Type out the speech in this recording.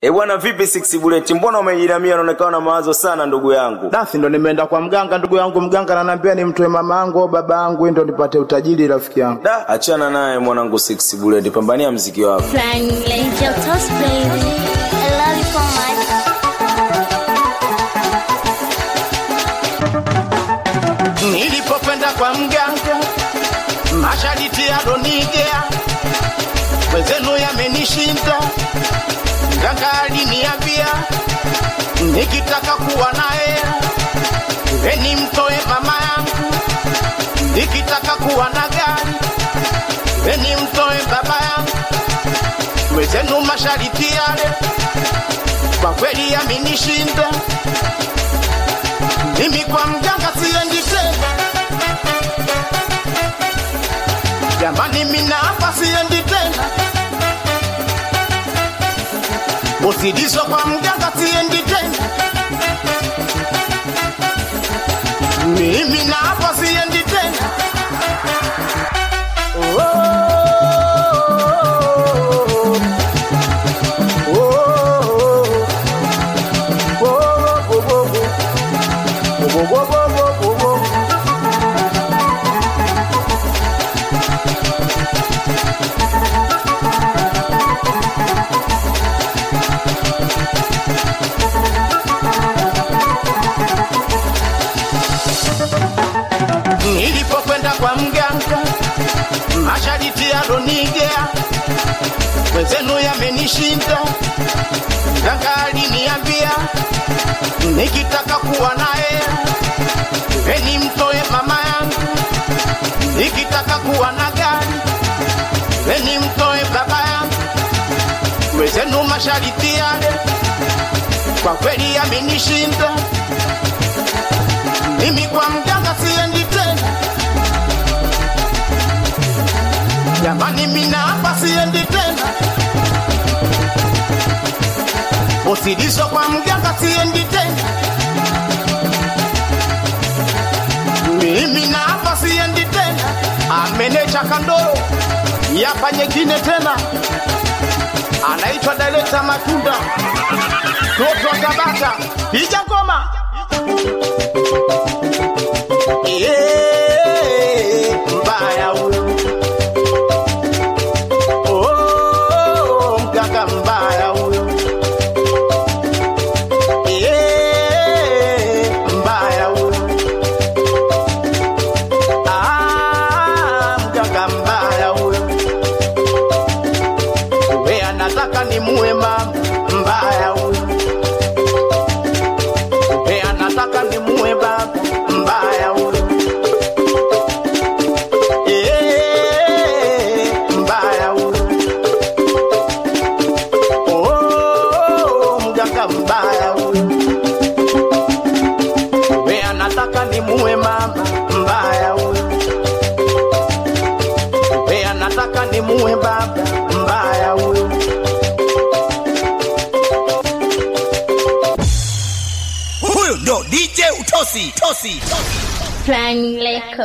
E bwana, vipi Six Bullet, mbona umejiramia? Unaonekana na mawazo sana ndugu yangu. Dasi ndo nimeenda kwa mganga ndugu yangu, mganga ananiambia nimtoe mama yangu au baba yangu ndo nipate utajiri rafiki yangu. Da, achana naye mwanangu Six Bullet, pambania mziki wako. Flying angel toss baby. I love you so much. Nilipokwenda kwa mganga, mashariti alonigea, wenzenu yamenishinda. Mganga aliniambia nikitaka kuwa naye eni mtoe mama yangu, nikitaka kuwa na gari eni mtoe baba yangu. Wenzenu mashariti yale kwa kweli yamenishinda. Mimi kwa mganga siendi tena, jamani, mina hapa siendi tena, usidiso kwa mganga siendi tena, mimi na hapa siendi tena. Oh, oh, oh, oh, oh, oh, oh. Wo, wo, wo, wo, wo, wo. Nilipokwenda kwa mganga, mashariti alonigea, wenzenu yamenishinda. Mganga aliniambia nikitaka kuwa naye eni mtoe mama yangu, nikitaka kuwa na gari eni mtoe baba yangu. Wenzenu mashariti yale kwa kweli yamenishinda. Mimi kwa mganga siendi tena, jamani, mina hapa siendi tena, usidiso kwa mganga siendi tena, mimi na hapa siendi tena, amenecha kandoro yapa nyingine tena, anaitwa Daleta Matunda, toto wa Tabata, piga ngoma Yeah, mbaya huyo. Oh, mganga mbaya huyo. Yeah, mbaya huyo. Ah, mganga mbaya huyo. We anataka nimuue mama mbaya huyo. We anataka nimuue baba mbaya huyo. Eh, mbaya huyo. Oh, mganga mbaya huyo. We anataka nimuue mama mbaya huyo. We anataka nimuue baba mbaya huyo. Huyu ndo DJ Utosi, Tosi, Tosi. Flying like